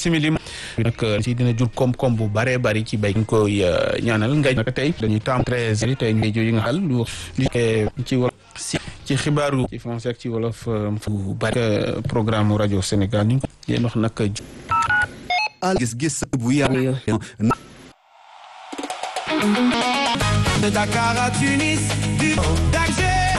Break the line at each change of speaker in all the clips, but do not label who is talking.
simili nag ci dina jur koom-koom bu bare bari ci béy ñu koy ñaanal nga nag tey dañuy taam treize yi tey ngay yi nga xal lu ci wolof si ci xibaaru ci français ak ci wolof bu bari programme rajo Sénégal ñu yéen wax nag
gis-gis bu yàgg
De Dakar à Tunis, du d'Alger.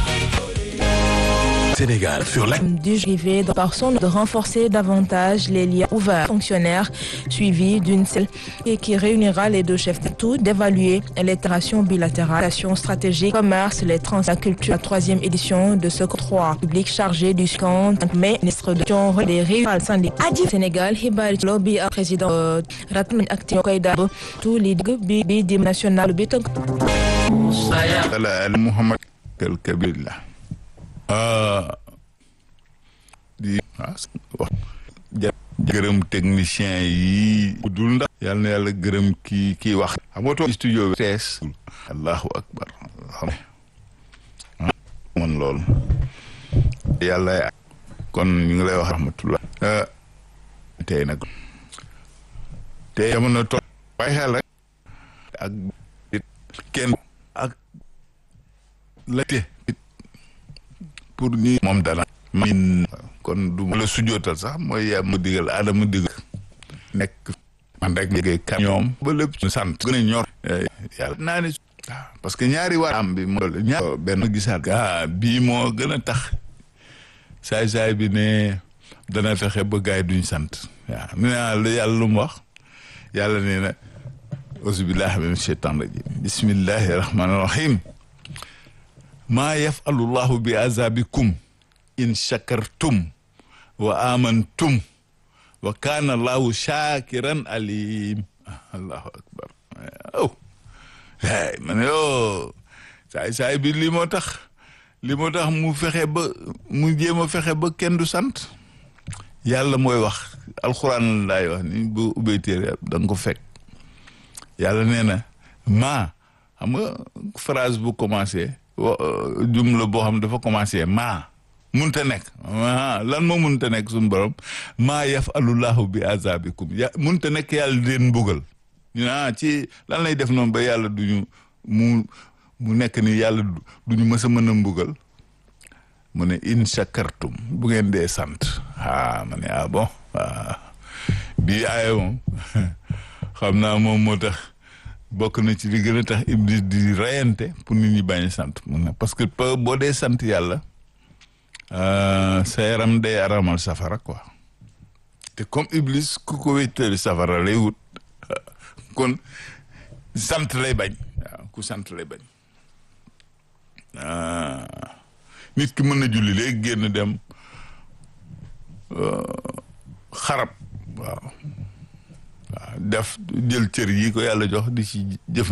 Sénégal sur la
du privé par son de renforcer davantage les liens ouverts fonctionnaires suivis d'une seule et qui réunira les deux chefs tout d'évaluer les relations bilatérales, relations stratégiques, commerce, les trans, la culture. La troisième édition de ce 3 public chargé du compte mai ministre de John des rivales syndicats du Sénégal Hibari Lobby président Ratman Action Koïda tous les bi bi di national bi tënk
Muhammad el Kabir la di wax gërëm technicien yi dul ndax yàlla na yàlla gërëm kii kii wax xam nga toog studio bi tees allahu akbar xam man loolu yàlla kon ñu ngi lay wax rahmatullah tey nag tey jamono toog bàyyi xel rek ak kenn ak la te pour ñu moom dana min kon du la sujootal sax mooy yaa ma digal aadama digal nekk man rek ma kam ñoom ba lépp ñu sant gën a ñor yàlla naa ne parce que ñaari waa am bi moo ñaar benn gisaat ah bii moo gën a tax saay-saay bi ne dana fexe ba gaay duñ sant waaw mu ne yàlla lu mu wax yàlla nee na auzubillahi min shaitan rajim bismillahi rahmani rahim maa yafalu llahu bi azabikum in shakartum wa amantum wa kaana allahu shakiran alim allahu akbar aw ay ma ne yoo saay saay bi li moo tax li moo tax mu fexe ba mu jéem a fexe ba kenn du sant yàlla mooy wax alxuraan laay wax ni bu ubbee téere da nga ko fekk yàlla nee na maa xam nga phrase bu commencé jumla boo xam dafa commencé maa munta nekk lan moo munta nekk suñu borom maa yafalullahu bi azabikum ya munta nekk yàlla di leen mbugal ñu ah ci lan lay def noonu ba yàlla duñu mu mu nekk ni yàlla duñu mës a mën a mbugal mu ne in shakartum bu ngeen dee sant ah ma ne ah bon bii aaya moom xam naa moom moo tax bokk na ci li gën a tax iblis di rayante pour nit ñi bañ a sant mun na parce que boo dee sant yàlla sa yaram day aramal safara quoi te comme iblis ku ko wéttali safara lay wut kon sant lay bañ waaw ku sant lay bañ nit ki mën na julli léegi génn dem xarab waaw waaw def jël cër yi ko yàlla jox di ci jëf